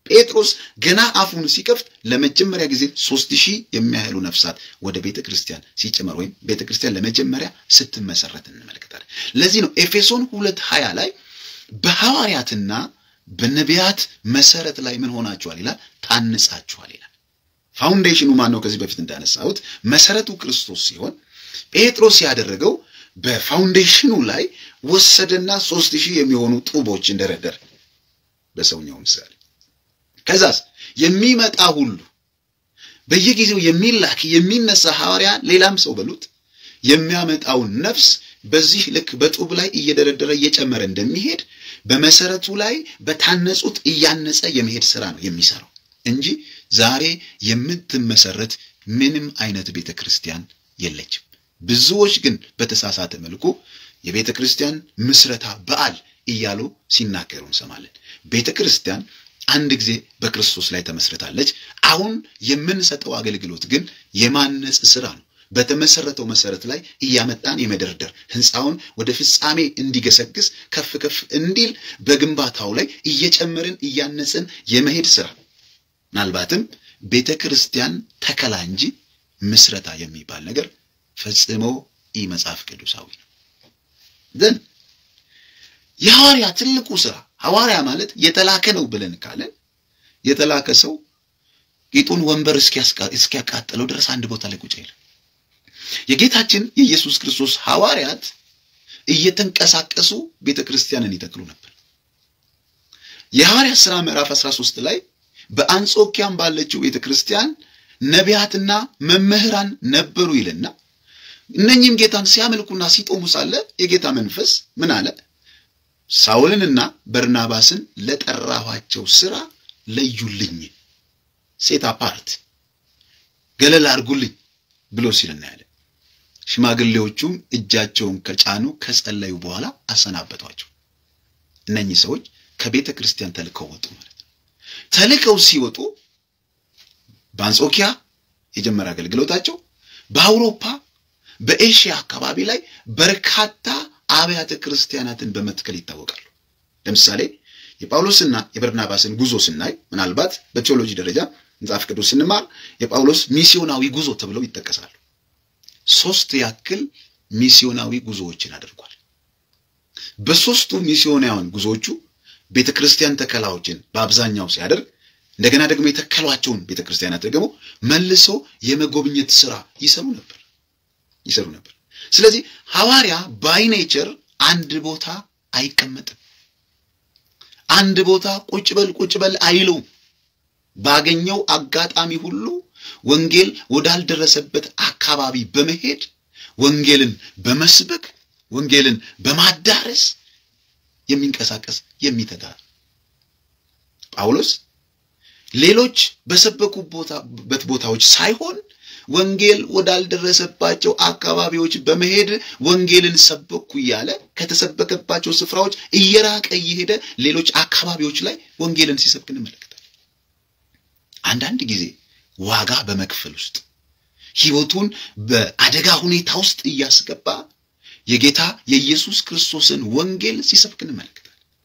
ጴጥሮስ ገና አፉን ሲከፍት ለመጀመሪያ ጊዜ ሦስት ሺህ የሚያህሉ ነፍሳት ወደ ቤተ ክርስቲያን ሲጨመር ወይም ቤተ ክርስቲያን ለመጀመሪያ ስትመሰረት እንመለከታለን። ለዚህ ነው ኤፌሶን ሁለት ሀያ ላይ በሐዋርያትና በነቢያት መሰረት ላይ ምን ሆናችኋል ይላል? ታንጻችኋል ይላል። ፋውንዴሽኑ ማን ነው? ከዚህ በፊት እንዳነሳሁት መሰረቱ ክርስቶስ ሲሆን ጴጥሮስ ያደረገው በፋውንዴሽኑ ላይ ወሰደና ሦስት ሺህ የሚሆኑ ጡቦችን ደረደረ በሰውኛው ምሳሌ ከዛስ የሚመጣ ሁሉ በየጊዜው የሚላክ የሚነሳ ሐዋርያ ሌላም ሰው በሉት የሚያመጣውን ነፍስ በዚህ ልክ በጡብ ላይ እየደረደረ እየጨመረ እንደሚሄድ በመሰረቱ ላይ በታነጹት እያነጸ የመሄድ ስራ ነው የሚሰራው እንጂ ዛሬ የምትመሰረት ምንም አይነት ቤተ ክርስቲያን የለችም። ብዙዎች ግን በተሳሳተ መልኩ የቤተ ክርስቲያን ምስረታ በዓል እያሉ ሲናገሩ እንሰማለን። ቤተ ክርስቲያን አንድ ጊዜ በክርስቶስ ላይ ተመስርታለች። አሁን የምንሰጠው አገልግሎት ግን የማነጽ ስራ ነው። በተመሰረተው መሰረት ላይ እያመጣን የመደርደር ህንፃውን ወደ ፍጻሜ እንዲገሰግስ ከፍ ከፍ እንዲል በግንባታው ላይ እየጨመርን እያነጽን የመሄድ ስራ ምናልባትም ቤተ ክርስቲያን ተከላ እንጂ ምስረታ የሚባል ነገር ፈጽሞ ኢ መጽሐፍ ቅዱሳዊ ነው። ግን የሐዋርያ ትልቁ ስራ ሐዋርያ ማለት የተላከ ነው ብለን ካለን የተላከ ሰው ጌጡን ወንበር እስኪያቃጥለው ድረስ አንድ ቦታ ላይ ቁጭ አይልም። የጌታችን የኢየሱስ ክርስቶስ ሐዋርያት እየተንቀሳቀሱ ቤተ ክርስቲያንን ይተክሉ ነበር። የሐዋርያት ሥራ ምዕራፍ 13 ላይ በአንጾኪያም ባለችው ቤተ ክርስቲያን ነቢያትና መምህራን ነበሩ ይልና እነኚህም ጌታን ሲያመልኩና ሲጦሙ ሳለ የጌታ መንፈስ ምን አለ? ሳውልንና በርናባስን ለጠራኋቸው ሥራ ለዩልኝ፣ ሴት አፓርት ገለል አድርጉልኝ ብሎ ሲል እናያለን። ሽማግሌዎቹም እጃቸውን ከጫኑ ከጸለዩ በኋላ አሰናበቷቸው። እነኚህ ሰዎች ከቤተ ክርስቲያን ተልከው ወጡ ማለት ነው። ተልከው ሲወጡ በአንጾኪያ የጀመረ አገልግሎታቸው በአውሮፓ በኤሽያ አካባቢ ላይ በርካታ አብያተ ክርስቲያናትን በመትከል ይታወቃሉ። ለምሳሌ የጳውሎስና የበርናባስን ጉዞ ስናይ ምናልባት በቴዎሎጂ ደረጃ መጽሐፍ ቅዱስ ስንማር የጳውሎስ ሚስዮናዊ ጉዞ ተብለው ይጠቀሳሉ። ሶስት ያክል ሚስዮናዊ ጉዞዎችን አድርጓል። በሶስቱ ሚስዮናውያን ጉዞዎቹ ቤተ ክርስቲያን ተከላዎችን በአብዛኛው ሲያደርግ እንደገና ደግሞ የተከሏቸውን ቤተ ክርስቲያናት ደግሞ መልሶ የመጎብኘት ስራ ይሰሩ ነበር ይሰሩ ነበር። ስለዚህ ሐዋርያ ባይ ኔቸር አንድ ቦታ አይቀመጥም። አንድ ቦታ ቁጭ በል ቁጭ በል አይለውም። ባገኘው አጋጣሚ ሁሉ ወንጌል ወዳልደረሰበት አካባቢ በመሄድ ወንጌልን በመስበክ ወንጌልን በማዳረስ የሚንቀሳቀስ የሚተጋ ጳውሎስ ሌሎች በሰበኩበት ቦታዎች ሳይሆን ወንጌል ወዳልደረሰባቸው አካባቢዎች በመሄድ ወንጌልን ሰበኩ እያለ ከተሰበከባቸው ስፍራዎች እየራቀ እየሄደ ሌሎች አካባቢዎች ላይ ወንጌልን ሲሰብክ እንመለከታለን። አንዳንድ ጊዜ ዋጋ በመክፈል ውስጥ ሕይወቱን በአደጋ ሁኔታ ውስጥ እያስገባ የጌታ የኢየሱስ ክርስቶስን ወንጌል ሲሰብክ እንመለከታለን።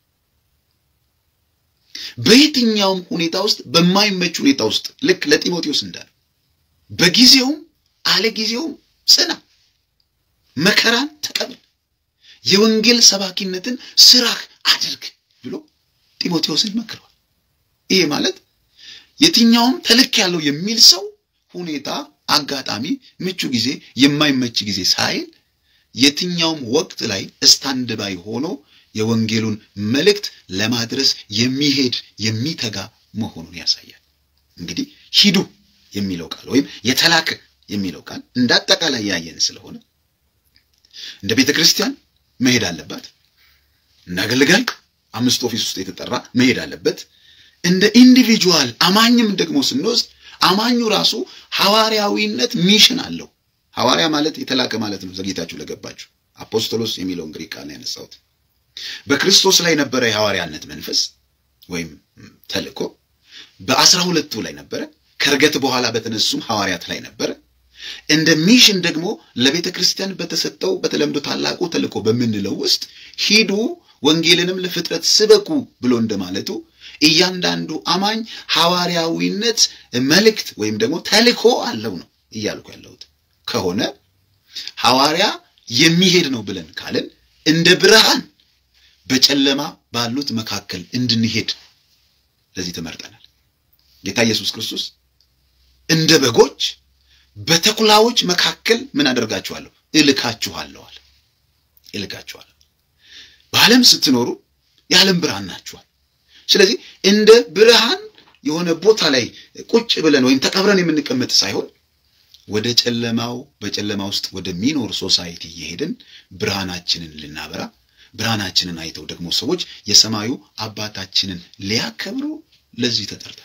በየትኛውም ሁኔታ ውስጥ በማይመች ሁኔታ ውስጥ ልክ ለጢሞቴዎስ እንዳለ በጊዜውም አለ ጊዜውም ጽና፣ መከራን ተቀበል፣ የወንጌል ሰባኪነትን ስራህ አድርግ ብሎ ጢሞቴዎስን መክረዋል። ይሄ ማለት የትኛውም ተልክ ያለው የሚል ሰው ሁኔታ፣ አጋጣሚ፣ ምቹ ጊዜ፣ የማይመች ጊዜ ሳይል የትኛውም ወቅት ላይ ስታንድ ባይ ሆኖ የወንጌሉን መልእክት ለማድረስ የሚሄድ የሚተጋ መሆኑን ያሳያል። እንግዲህ ሂዱ የሚለው ቃል ወይም የተላከ የሚለው ቃል እንደ አጠቃላይ ያየን ስለሆነ እንደ ቤተ ክርስቲያን መሄድ አለባት። እንደ አገልጋይ አምስት ኦፊስ ውስጥ የተጠራ መሄድ አለበት። እንደ ኢንዲቪጁዋል አማኝም ደግሞ ስንወስድ አማኙ ራሱ ሐዋርያዊነት ሚሽን አለው። ሐዋርያ ማለት የተላከ ማለት ነው። ዘግይታችሁ ለገባችሁ አፖስቶሎስ የሚለውን ግሪክ ቃል ነው ያነሳሁት። በክርስቶስ ላይ ነበረ የሐዋርያነት መንፈስ ወይም ተልእኮ በአስራ ሁለቱ ላይ ነበረ። ከርገት በኋላ በተነሱም ሐዋርያት ላይ ነበረ። እንደ ሚሽን ደግሞ ለቤተ ክርስቲያን በተሰጠው በተለምዶ ታላቁ ተልእኮ በምንለው ውስጥ ሂዱ ወንጌልንም ለፍጥረት ስበኩ ብሎ እንደማለቱ እያንዳንዱ አማኝ ሐዋርያዊነት መልእክት ወይም ደግሞ ተልእኮ አለው ነው እያልኩ ያለሁት ከሆነ ሐዋርያ የሚሄድ ነው ብለን ካልን እንደ ብርሃን በጨለማ ባሉት መካከል እንድንሄድ ለዚህ ተመርጠናል። ጌታ ኢየሱስ ክርስቶስ እንደ በጎች በተኩላዎች መካከል ምን አደርጋችኋለሁ? እልካችኋለሁ አለ። እልካችኋለሁ። በዓለም ስትኖሩ የዓለም ብርሃን ናችኋል። ስለዚህ እንደ ብርሃን የሆነ ቦታ ላይ ቁጭ ብለን ወይም ተቀብረን የምንቀመጥ ሳይሆን ወደ ጨለማው በጨለማ ውስጥ ወደሚኖር ሶሳይቲ እየሄድን ብርሃናችንን ልናበራ ብርሃናችንን አይተው ደግሞ ሰዎች የሰማዩ አባታችንን ሊያከብሩ ለዚህ ተጠርተናል።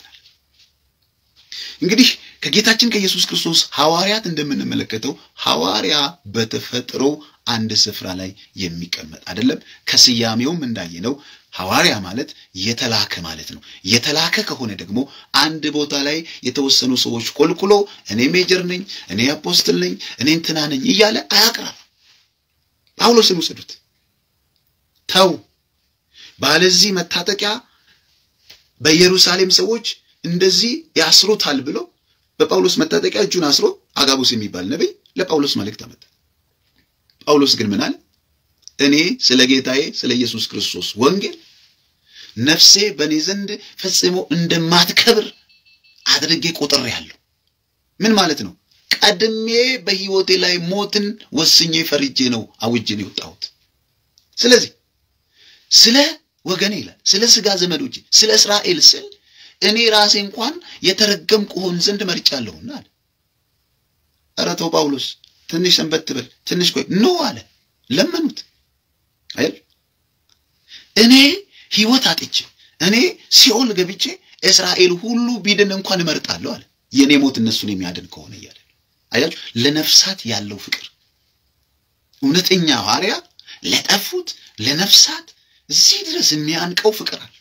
እንግዲህ ከጌታችን ከኢየሱስ ክርስቶስ ሐዋርያት እንደምንመለከተው ሐዋርያ በተፈጥሮ አንድ ስፍራ ላይ የሚቀመጥ አይደለም። ከስያሜውም እንዳየነው ሐዋርያ ማለት የተላከ ማለት ነው። የተላከ ከሆነ ደግሞ አንድ ቦታ ላይ የተወሰኑ ሰዎች ቆልቁሎ እኔ ሜጀር ነኝ፣ እኔ አፖስትል ነኝ፣ እኔ እንትና ነኝ እያለ አያቅራም። ጳውሎስን ውሰዱት። ተው ባለዚህ መታጠቂያ በኢየሩሳሌም ሰዎች እንደዚህ ያስሩታል ብሎ በጳውሎስ መታጠቂያ እጁን አስሮ አጋቡስ የሚባል ነቢይ ለጳውሎስ መልእክት አመጣ። ጳውሎስ ግን ምን አለ? እኔ ስለ ጌታዬ ስለ ኢየሱስ ክርስቶስ ወንጌል ነፍሴ በእኔ ዘንድ ፈጽሞ እንደማትከብር አድርጌ ቆጥሬአለሁ። ምን ማለት ነው? ቀድሜ በሕይወቴ ላይ ሞትን ወስኜ ፈርጄ ነው አውጄ ነው የወጣሁት። ስለዚህ ስለ ወገኔ ይላል ስለ ሥጋ ዘመዶቼ ስለ እስራኤል ስል እኔ ራሴ እንኳን የተረገምኩ ሆን ዘንድ መርጫለሁና አለ። ኧረ ተው ጳውሎስ ትንሽ ሰንበት ትበል ትንሽ ቆይ ኖ አለ። ለመኑት አይደል? እኔ ሕይወት አጥቼ እኔ ሲኦል ገብቼ እስራኤል ሁሉ ቢድን እንኳን እመርጣለሁ አለ። የእኔ ሞት እነሱን የሚያድን ከሆነ እያለ አያችሁ፣ ለነፍሳት ያለው ፍቅር እውነተኛ ሐዋርያ ለጠፉት ለነፍሳት እዚህ ድረስ የሚያንቀው ፍቅር አለ።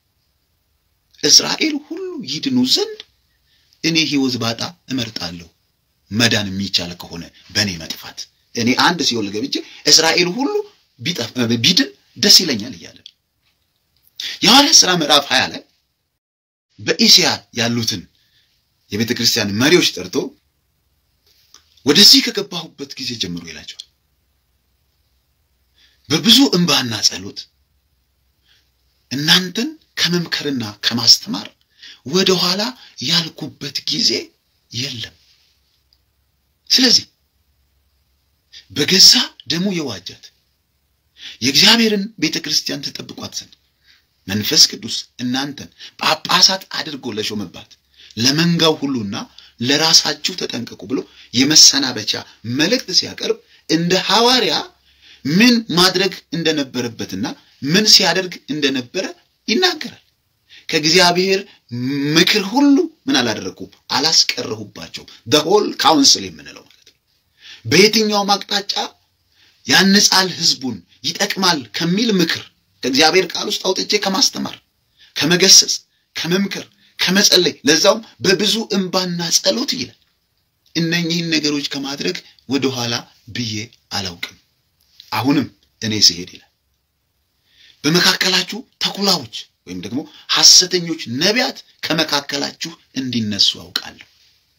እስራኤል ሁሉ ይድኑ ዘንድ እኔ ሕይወት ባጣ እመርጣለሁ መዳን የሚቻል ከሆነ በእኔ መጥፋት እኔ አንድ ሲኦል ገብቼ እስራኤል ሁሉ ቢድን ደስ ይለኛል እያለ የሐዋርያት ሥራ ምዕራፍ ሀያ ላይ በኢስያ ያሉትን የቤተ ክርስቲያን መሪዎች ጠርቶ ወደዚህ ከገባሁበት ጊዜ ጀምሮ ይላቸዋል በብዙ እንባና ጸሎት እናንተን ከመምከርና ከማስተማር ወደ ኋላ ያልኩበት ጊዜ የለም። ስለዚህ በገዛ ደሙ የዋጃት የእግዚአብሔርን ቤተ ክርስቲያን ተጠብቋት ዘንድ መንፈስ ቅዱስ እናንተን ጳጳሳት አድርጎ ለሾመባት ለመንጋው ሁሉና ለራሳችሁ ተጠንቀቁ ብሎ የመሰናበቻ መልእክት ሲያቀርብ እንደ ሐዋርያ ምን ማድረግ እንደነበረበትና ምን ሲያደርግ እንደነበረ ይናገራል። ከእግዚአብሔር ምክር ሁሉ ምን አላደረግኩም አላስቀረሁባቸውም። በሆል ካውንስል የምንለው ማለት ነው። በየትኛውም አቅጣጫ ያንጻል፣ ህዝቡን ይጠቅማል ከሚል ምክር ከእግዚአብሔር ቃል ውስጥ አውጥቼ ከማስተማር፣ ከመገሰጽ፣ ከመምከር፣ ከመጸለይ ለዛውም በብዙ እንባና ጸሎት ይላል። እነኚህን ነገሮች ከማድረግ ወደኋላ ብዬ አላውቅም። አሁንም እኔ ስሄድ ይላል በመካከላችሁ ተኩላዎች ወይም ደግሞ ሐሰተኞች ነቢያት ከመካከላችሁ እንዲነሱ አውቃለሁ።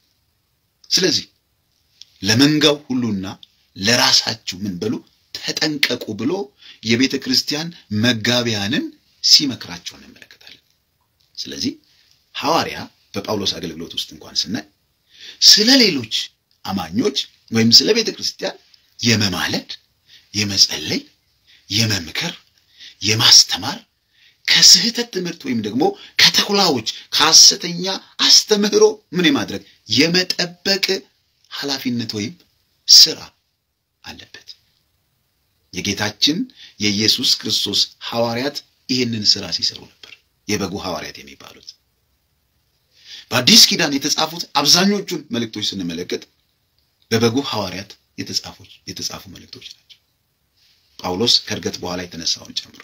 ስለዚህ ለመንጋው ሁሉና ለራሳችሁ ምን በሉ ተጠንቀቁ ብሎ የቤተ ክርስቲያን መጋቢያንን ሲመክራቸው እንመለከታለን። ስለዚህ ሐዋርያ በጳውሎስ አገልግሎት ውስጥ እንኳን ስናይ ስለ ሌሎች አማኞች ወይም ስለ ቤተ ክርስቲያን የመማለድ፣ የመጸለይ፣ የመምከር፣ የማስተማር ከስህተት ትምህርት ወይም ደግሞ ከተኩላዎች ከሐሰተኛ አስተምህሮ ምን የማድረግ የመጠበቅ ኃላፊነት ወይም ስራ አለበት። የጌታችን የኢየሱስ ክርስቶስ ሐዋርያት ይህንን ስራ ሲሰሩ ነበር። የበጉ ሐዋርያት የሚባሉት በአዲስ ኪዳን የተጻፉት አብዛኞቹን መልእክቶች ስንመለከት በበጉ ሐዋርያት የተጻፉ የተጻፉ መልእክቶች ናቸው። ጳውሎስ ከእርገት በኋላ የተነሳውን ጨምሮ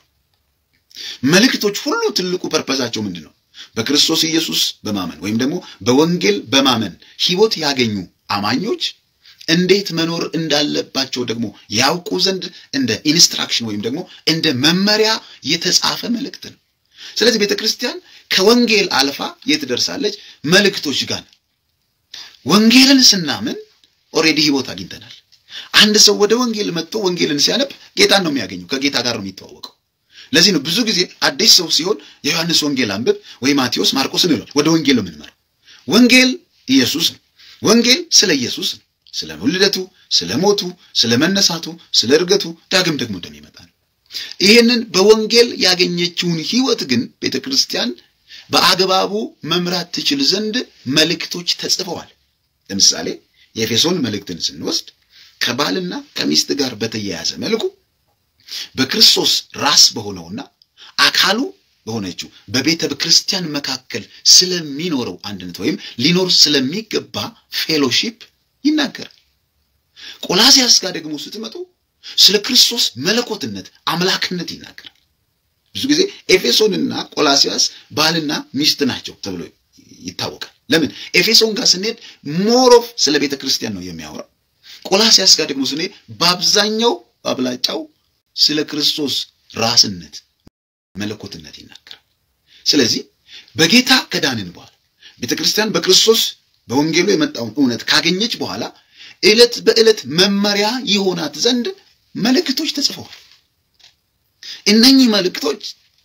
መልእክቶች ሁሉ ትልቁ ፐርፐዛቸው ምንድን ነው? በክርስቶስ ኢየሱስ በማመን ወይም ደግሞ በወንጌል በማመን ሕይወት ያገኙ አማኞች እንዴት መኖር እንዳለባቸው ደግሞ ያውቁ ዘንድ እንደ ኢንስትራክሽን ወይም ደግሞ እንደ መመሪያ የተጻፈ መልእክት ነው። ስለዚህ ቤተ ክርስቲያን ከወንጌል አልፋ የት ደርሳለች? መልእክቶች ጋር ነው። ወንጌልን ስናምን ኦልሬዲ ህይወት አግኝተናል። አንድ ሰው ወደ ወንጌል መጥቶ ወንጌልን ሲያነብ ጌታን ነው የሚያገኘው፣ ከጌታ ጋር ነው የሚተዋወቀው። ለዚህ ነው ብዙ ጊዜ አዲስ ሰው ሲሆን የዮሐንስ ወንጌል አንብብ ወይ ማቴዎስ፣ ማርቆስን ይሏል። ወደ ወንጌል ነው የምንመራው። ወንጌል ኢየሱስ ነው። ወንጌል ስለ ኢየሱስ ነው። ስለ ውልደቱ፣ ስለ ሞቱ፣ ስለ መነሳቱ፣ ስለ እርገቱ ዳግም ደግሞ እንደሚመጣ ነው። ይህንን በወንጌል ያገኘችውን ህይወት ግን ቤተ ክርስቲያን በአግባቡ መምራት ትችል ዘንድ መልእክቶች ተጽፈዋል። ለምሳሌ የኤፌሶን መልእክትን ስንወስድ ከባልና ከሚስት ጋር በተያያዘ መልኩ በክርስቶስ ራስ በሆነውና አካሉ በሆነችው በቤተ ክርስቲያን መካከል ስለሚኖረው አንድነት ወይም ሊኖር ስለሚገባ ፌሎሺፕ ይናገራል። ቆላሲያስ ጋር ደግሞ ስትመጡ ስለ ክርስቶስ መለኮትነት፣ አምላክነት ይናገራል። ብዙ ጊዜ ኤፌሶንና ቆላሲያስ ባልና ሚስት ናቸው ተብሎ ይታወቃል። ለምን? ኤፌሶን ጋር ስንሄድ ሞሮፍ ስለ ቤተ ክርስቲያን ነው የሚያወራው። ቆላሲያስ ጋር ደግሞ ስንሄድ በአብዛኛው በአብላጫው ስለ ክርስቶስ ራስነት መለኮትነት ይናገራል። ስለዚህ በጌታ ከዳንን በኋላ ቤተ ክርስቲያን በክርስቶስ በወንጌሉ የመጣውን እውነት ካገኘች በኋላ ዕለት በዕለት መመሪያ ይሆናት ዘንድ መልእክቶች ተጽፈዋል። እነኚህ መልእክቶች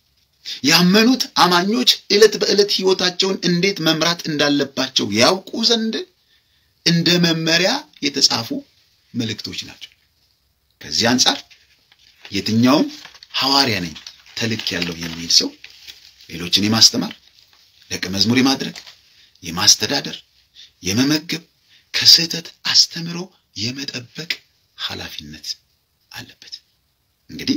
ያመኑት አማኞች ዕለት በዕለት ሕይወታቸውን እንዴት መምራት እንዳለባቸው ያውቁ ዘንድ እንደ መመሪያ የተጻፉ መልእክቶች ናቸው። ከዚህ አንጻር የትኛውም ሐዋርያ ነኝ ተልክ ያለው የሚል ሰው ሌሎችን የማስተማር ደቀ መዝሙር የማድረግ የማስተዳደር፣ የመመገብ ከስህተት አስተምሮ የመጠበቅ ኃላፊነት አለበት። እንግዲህ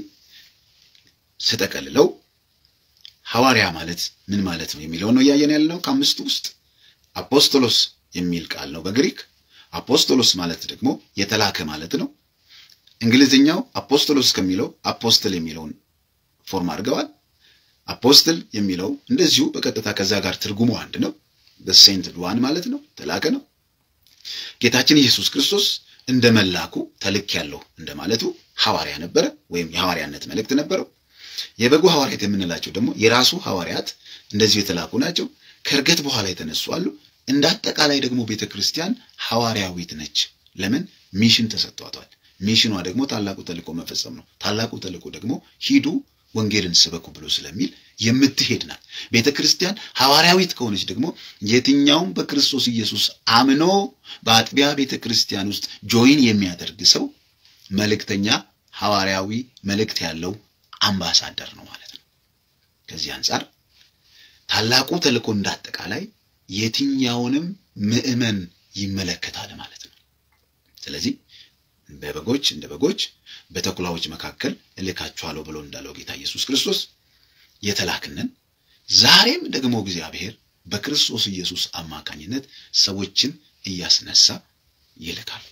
ስጠቀልለው ሐዋርያ ማለት ምን ማለት ነው የሚለውን ነው እያየን ያለነው። ከአምስቱ ውስጥ አፖስቶሎስ የሚል ቃል ነው በግሪክ። አፖስቶሎስ ማለት ደግሞ የተላከ ማለት ነው። እንግሊዝኛው አፖስቶሎስ ከሚለው አፖስትል የሚለውን ፎርም አድርገዋል። አፖስትል የሚለው እንደዚሁ በቀጥታ ከዛ ጋር ትርጉሙ አንድ ነው። በሴንት ዋን ማለት ነው፣ ተላከ ነው። ጌታችን ኢየሱስ ክርስቶስ እንደ መላኩ ተልክ ያለው እንደማለቱ ሐዋርያ ነበረ፣ ወይም የሐዋርያነት መልእክት ነበረው። የበጉ ሐዋርያት የምንላቸው ደግሞ የራሱ ሐዋርያት እንደዚሁ የተላኩ ናቸው። ከእርገት በኋላ የተነሱ አሉ። እንደ አጠቃላይ ደግሞ ቤተ ክርስቲያን ሐዋርያዊት ነች። ለምን? ሚሽን ተሰጥቷታል። ሚሽኗ ደግሞ ታላቁ ተልእኮ መፈጸም ነው። ታላቁ ተልእኮ ደግሞ ሂዱ ወንጌልን ስበኩ ብሎ ስለሚል የምትሄድ ናት። ቤተ ክርስቲያን ሐዋርያዊት ከሆነች ደግሞ የትኛውም በክርስቶስ ኢየሱስ አምኖ በአጥቢያ ቤተ ክርስቲያን ውስጥ ጆይን የሚያደርግ ሰው መልእክተኛ፣ ሐዋርያዊ መልእክት ያለው አምባሳደር ነው ማለት ነው። ከዚህ አንጻር ታላቁ ተልእኮ እንዳጠቃላይ የትኛውንም ምዕመን ይመለከታል ማለት ነው። ስለዚህ በበጎች እንደ በጎች በተኩላዎች መካከል እልካችኋለሁ ብሎ እንዳለው ጌታ ኢየሱስ ክርስቶስ የተላክንን ዛሬም ደግሞ እግዚአብሔር በክርስቶስ ኢየሱስ አማካኝነት ሰዎችን እያስነሳ ይልካል።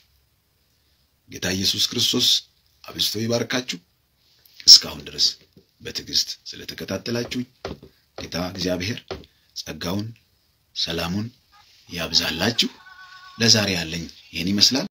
ጌታ ኢየሱስ ክርስቶስ አብዝቶ ይባርካችሁ። እስካሁን ድረስ በትዕግስት ስለተከታተላችሁኝ ጌታ እግዚአብሔር ጸጋውን፣ ሰላሙን ያብዛላችሁ። ለዛሬ ያለኝ ይህን ይመስላል።